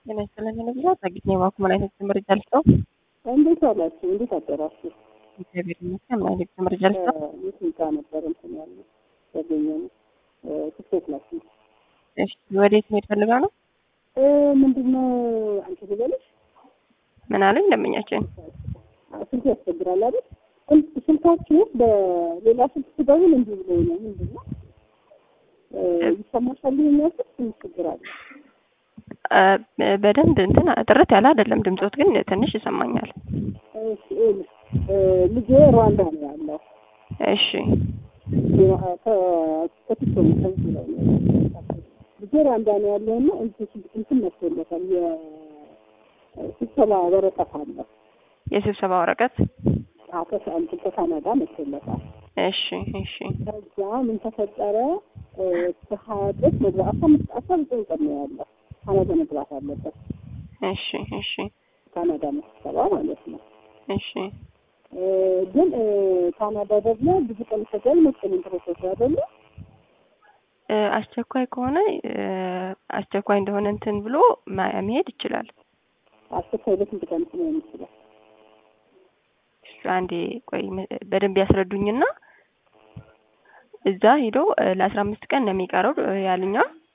ጤና ይስጥልኝ ብዛት አግኝ የማኩመን አይነት ትምህርት ጀልሰው እንዴት ዋላችሁ? እንዴት አደራችሁ? እግዚአብሔር ይመስገን። ምን አይነት ትምህርት ጀልሰው የት ጋ ነበር እንትን ያለ ያገኘ ነው ትኬት ናችሁ እሺ፣ ወዴት መሄድ ፈልጋ ነው? ምንድነው አንቺ ልበልሽ ምን አለኝ ደንበኛችን ስልክ ያስቸግራል አይደል? ስልካችሁ በሌላ ስልክ ስደውል እንዲህ ብሎ ነው። ምንድን ነው ይሰማሻል? ይሄኛው ስልክ ትንሽ ችግር አለ። በደንብ እንትን ጥርት ያለ አይደለም ድምፆት፣ ግን ትንሽ ይሰማኛል። እሺ ይኸውልሽ ልጄ ሩዋንዳ ነው ያለው። እሺ ከቲቶ ነው ከዚህ ላይ ነው ልጄ ሩዋንዳ ነው ያለው እና እንትን መስሎለታል የስብሰባ ወረቀት አለ የስብሰባ ወረቀት ከሳንት ከካናዳ መስሎለታል። እሺ እሺ ከዛ ምን ተፈጠረ? ከሀያ ድረስ መግባት አስራ አምስት አስራ ዘጠኝ ቀን ነው ያለው ካናዳ መግባት አለበት። እሺ እሺ ካናዳ ስብሰባ ማለት ነው። እሺ ግን ካናዳ ደግሞ ብዙ ቀን ይፈጃል መሰለኝ ፕሮሰስ አይደለ? አስቸኳይ ከሆነ አስቸኳይ እንደሆነ እንትን ብሎ መሄድ ይችላል። አስቸኳይ በስንት ቀን ነው የሚችለው? አንዴ ቆይ በደንብ ያስረዱኝና እዛ ሄዶ ለአስራ አምስት ቀን ነው የሚቀረው ያልኛ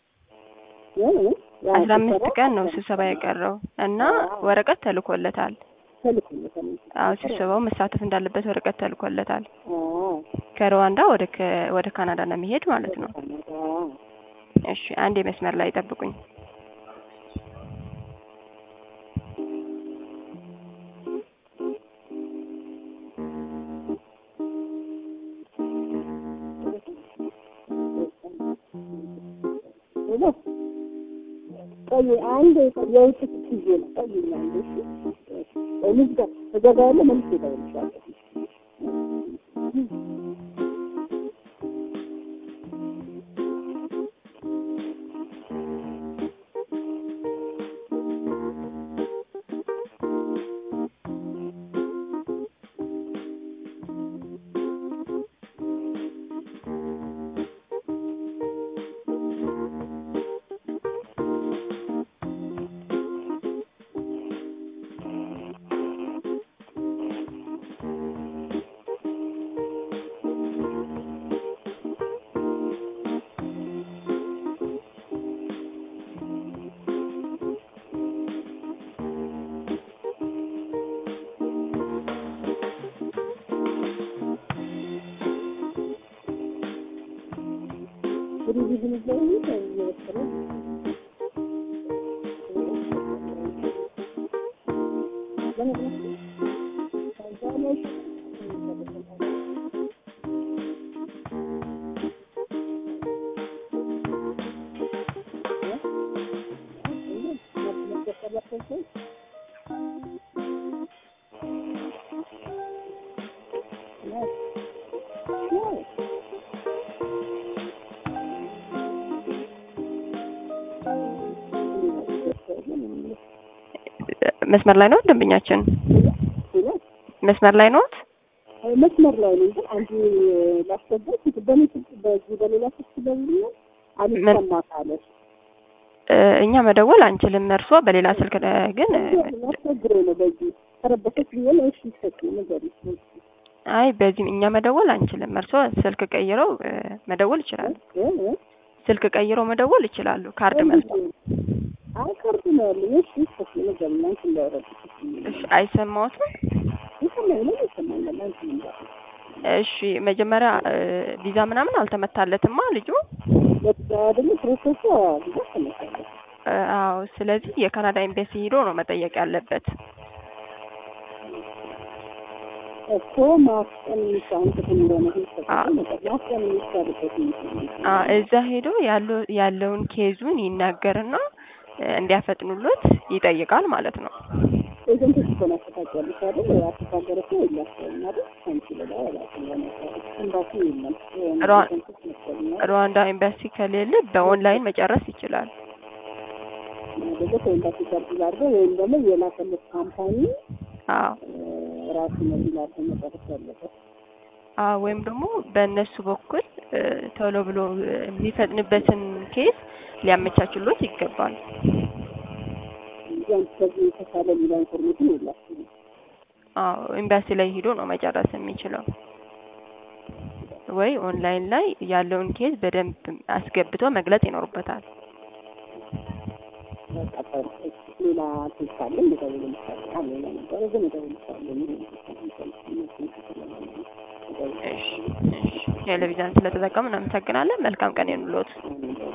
አስራ አምስት ቀን ነው ስብሰባ የቀረው እና ወረቀት ተልኮለታል። ተልኮለታል። አዎ ስብሰባው መሳተፍ እንዳለበት ወረቀት ተልኮለታል። ከሩዋንዳ ወደ ወደ ካናዳ ነው የሚሄድ ማለት ነው። እሺ አንዴ መስመር ላይ ጠብቁኝ። ቆይ አንድ የውጭ ጊዜ ነው። ቆይ አንድ እሺ፣ ልጅ ጋር እገባ ያለ መልስ ይደውልሻለሁ። መስመር ላይ ነው ደንበኛችን? መስመር ላይ ነዎት? መስመር ላይ ነው። ግን አንዱ ላስገባት በምን ስልክ በዚህ በሌላ ስልክ ደውሎ አልሰማ ካለሽ እኛ መደወል አንችልም። እርሶ በሌላ ስልክ ግን ያስቸግረው ነው። በዚህ ተረበሰች ቢሆን እሺ ይሰጥ ነገር አይ በዚህ እኛ መደወል አንችልም። እርሶ ስልክ ቀይረው መደወል ይችላሉ። ስልክ ቀይረው መደወል ይችላሉ። ካርድ መልስ አይ ካርድ ነው ያለኝ። እሺ ይሰጥ ነገር እናንተ እንዳወራችሁ እሺ አይሰማዎትም? ይሰማኝ ነው ይሰማኝ እናንተ እንዳወራችሁ እሺ መጀመሪያ ቪዛ ምናምን አልተመታለትማ ልጁ ደግሞ ፕሮሰሱ ቪዛ ተመታለት። አዎ ስለዚህ የካናዳ ኤምባሲ ሄዶ ነው መጠየቅ ያለበት። እኮ ማስቀን የሚሻውን ክፍል እንደሆነ ማስቀን የሚቻልበት እዛ ሄዶ ያለውን ኬዙን ይናገርና እንዲያፈጥኑሎት ይጠይቃል ማለት ነው። ኤጀንቶች እኮ ነው ያስተካከሉት አይደል? ያስተካከለ ሰው የላቸውም አይደል? አንቺ ሌላ ያላቸው ኤምባሲ የለም። ሩዋንዳ ኤምባሲ ከሌለ በኦንላይን መጨረስ ይችላል። ደግሞ ከኤምባሲ ጋር አድርገው ወይም ደግሞ የላከለት ካምፓኒ አዎ ራሱ ነው ቢላቸው መጨረስ ያለበት። አዎ ወይም ደግሞ በእነሱ በኩል ቶሎ ብሎ የሚፈጥንበትን ኬስ ሊያመቻችሎት ይገባል። ያን ከዚህ የተሻለ ሌላ ኢንፎርሜሽን የላችሁም። አዎ ኤምባሲ ላይ ሄዶ ነው መጨረስ የሚችለው ወይ ኦንላይን ላይ ያለውን ኬዝ በደንብ አስገብቶ መግለጽ ይኖርበታል። በቃ ጥሩ። እሺ፣ ሌላ ኬዝ ካለ እደውልልሻለሁ። አዎ ሌላ ነበረ ግን እደውልልሻለሁ። ምን እሺ እሺ ቴሌቪዥን ስለተጠቀሙ እናመሰግናለን። መልካም ቀን ይሁንልዎት። ይሆን